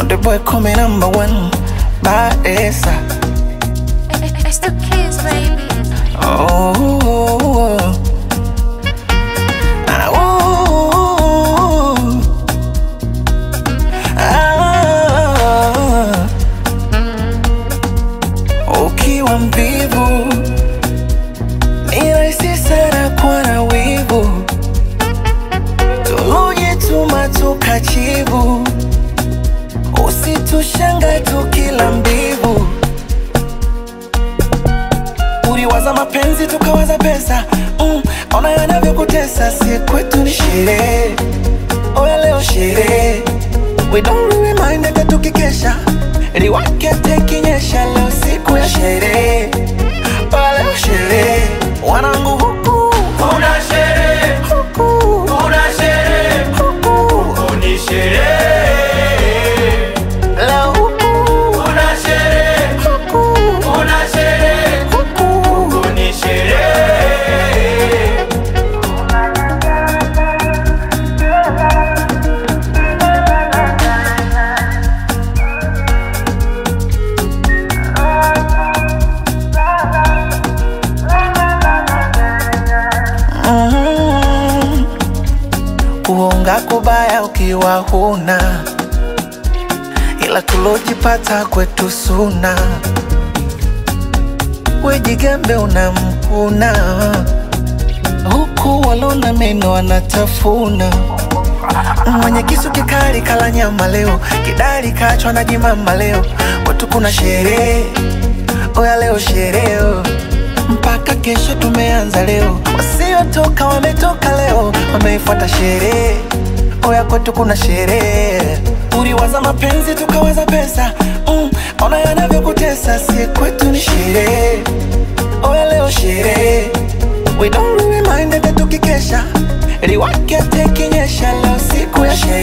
Konde boy come number one Baesa It's the kids, baby. Oh Ah, oh. Ah. Ukiwa mvivu ni rahisi sana kuwa na wivu, tulujituma tukachivu, usitushanga tukila mbivu. Uliwaza mapenzi tukawaza pesa mm, ona yanavyokutesa, si kwetu ni sherehe, oya leo sherehe, we don't really mind hata tukikesha, liwake tekinyesha, leo siku ya sherehe, oya leo sherehe, wanangu huku Kuna sherehe, huku kuna sherehe, huku ni sherehe. leo huku Kuna sherehe, huku kuna sherehe, huku ni sherehe. Mm. Kuonga kubaya ukiwa huna, ila tulojipata kwetu suna. Wejigambe unamkuna, huku walona meno wanatafuna. Mwenye kisu kikali kala nyama leo, kidari kachwa na jimama leo. Watu kuna sherehe, oya leo sherehe mpaka kesho tumeanza leo, wasiotoka wametoka leo, wameifuata sherehe. Oya kwetu kuna sherehe, uliwaza mapenzi tukawaza pesa mm, ona yanavyokutesa, si kwetu ni sherehe. Oya leo sherehe, we don't really mind hata tukikesha, liwake tekinyesha, leo siku ya sherehe.